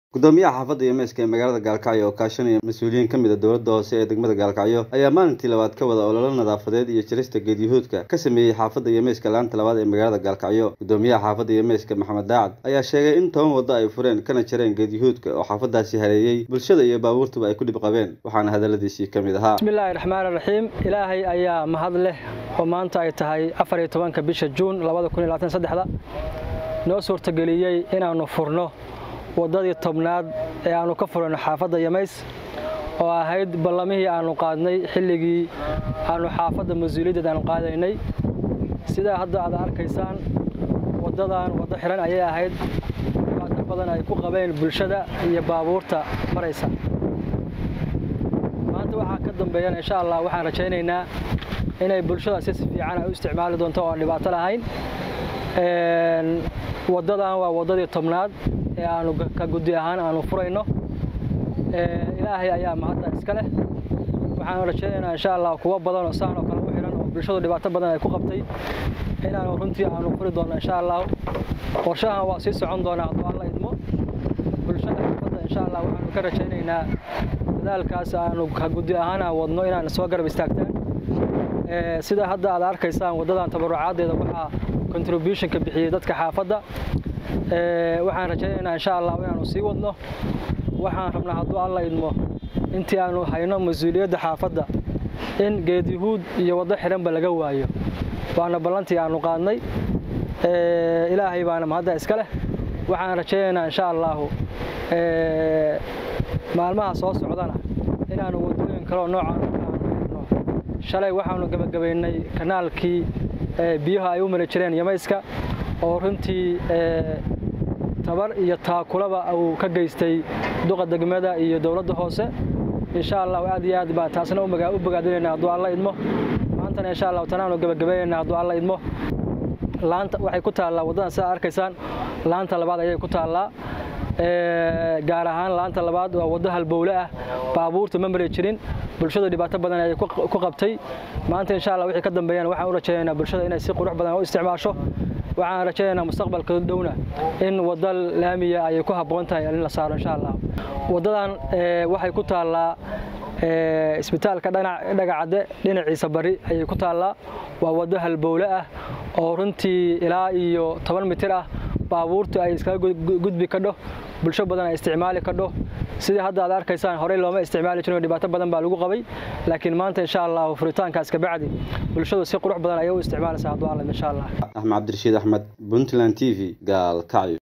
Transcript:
gudoomiyaha xaafadda iyo meeska ee magaalada gaalkacyo oo kaashanaya mas-uuliyiin ka mid a dowladda hoose ee degmada gaalkacyo ayaa maalintii labaad ka wada ololo nadaafadeed iyo jarista geedyahuudka ka sameeyey xaafadda iyo meeska laanta labaad ee magaalada gaalkacyo gudoomiyaha xaafadda iyo meeska maxamed daacad ayaa sheegay in toban waddo ay fureen kana jareen geedyahuudka oo xaafaddaasi hareeyey bulshada iyo baabuurtuba ay ku dhib qabeen waxaana hadalladiisii ka mid ahaa bismillaahi raxmaan raxiim ilaahay ayaa mahad leh oo maanta ay tahay afar iyo tobanka bisha juun labada kun iyo labaatan saddexda noo suurtageliyey inaannu furno waddadii tobnaad ee aannu ka furano xaafadda yamays oo ahayd ballamihii aannu qaadnay xilligii aannu xaafadda mas-uuliyaddeed aannu qaadaynay sidaa hadda aad arkaysaan waddadan waddo xihan ayay ahayd dhibaato badan ay ku qabeen bulshada iyo baabuurta maraysa maanta waxaa ka dambeeyana insha allah waxaan rajaynaynaa inay bulshada si si fiican ay u isticmaali doonto oo aan dhibaato lahayn waddadan waa waddadii tobnaad ee aanu ka guddi ahaan aanu furayno ilaahay ayaa mahadda iska leh waxaanu rajaynaynaa insha allah kuwo badan oo saan oo kale u xihan oo bulshadu dhibaato badan ay ku qabtay inaanu runtii aanu furi doonno insha allah qorshahan waa sii socon doonaa hadduu alla idmo bulshada xaafadda insha allah waxaanu ka rajaynaynaa dadaalkaas aanu ka guddi ahaan aan wadno inaan soo garab istaagtaan sida hadda aad arkaysaan waddadan tabarucaaddeeda waxaa contributionka bixiyey dadka xaafadda waxaan rajaynaynaa insha allah inaanu sii wadno waxaan rabnaa hadduu alla idmo intii aanu hayno mas-uuliyadda xaafadda in geedyahuud iyo waddo xidhanba laga waayo waana ballantii aanu qaadnay ilaahay baana mahadda iska leh waxaan rajaynaynaa insha allahu maalmaha soo socdana inaanu waddooyin kaleo noocaan aanu xidhno shalay waxaanu gabagabaynay kanaalkii biyaha ay u mari jireen yamayska oo runtii tabar iyo taakulaba uu ka geystay duqa degmada iyo dowladda hoose insha allah aad iyo aad baan taasna u bogaadinayna hadduu alla idmo maantana insha allah tanaanu gabagabaynayna hadduu alla idmo laanta waxay ku taallaa waddadan sidaa arkaysaan laanta labaad ayay ku taallaa gaar ahaan laanta labaad waa waddo halbowle ah baabuurta ma mari jirin bulshada dhibaato badan ayay ku qabtay maanta insha allah wixii ka dambeeyana waxaan u rajaynaynaa bulshada inay si qurux badan u isticmaasho waxaan rajaynaynaa mustaqbalka dhowna in waddo laamiya ayay ku habboon tahay in la saaro insha allah waddadan waxay ku taallaa isbitaalka dhagacadde dhinaciisa bari ayay ku taallaa waa waddo halbowle ah oo runtii ilaa iyo toban mitir ah baabuurtu ay iskaga gudbi kadho bulsho badan ay isticmaali kadho sidii hadda aad arkaysaan horey looma isticmaali jirin dhibaato badan baa lagu qabay laakiin maanta insha allah furitaankaas kabacdi bulshadu si qurux badan ayay u isticmaalaysaa hadduu alla insha allah axmed cabdirashiid axmed puntland t v gaalkacyo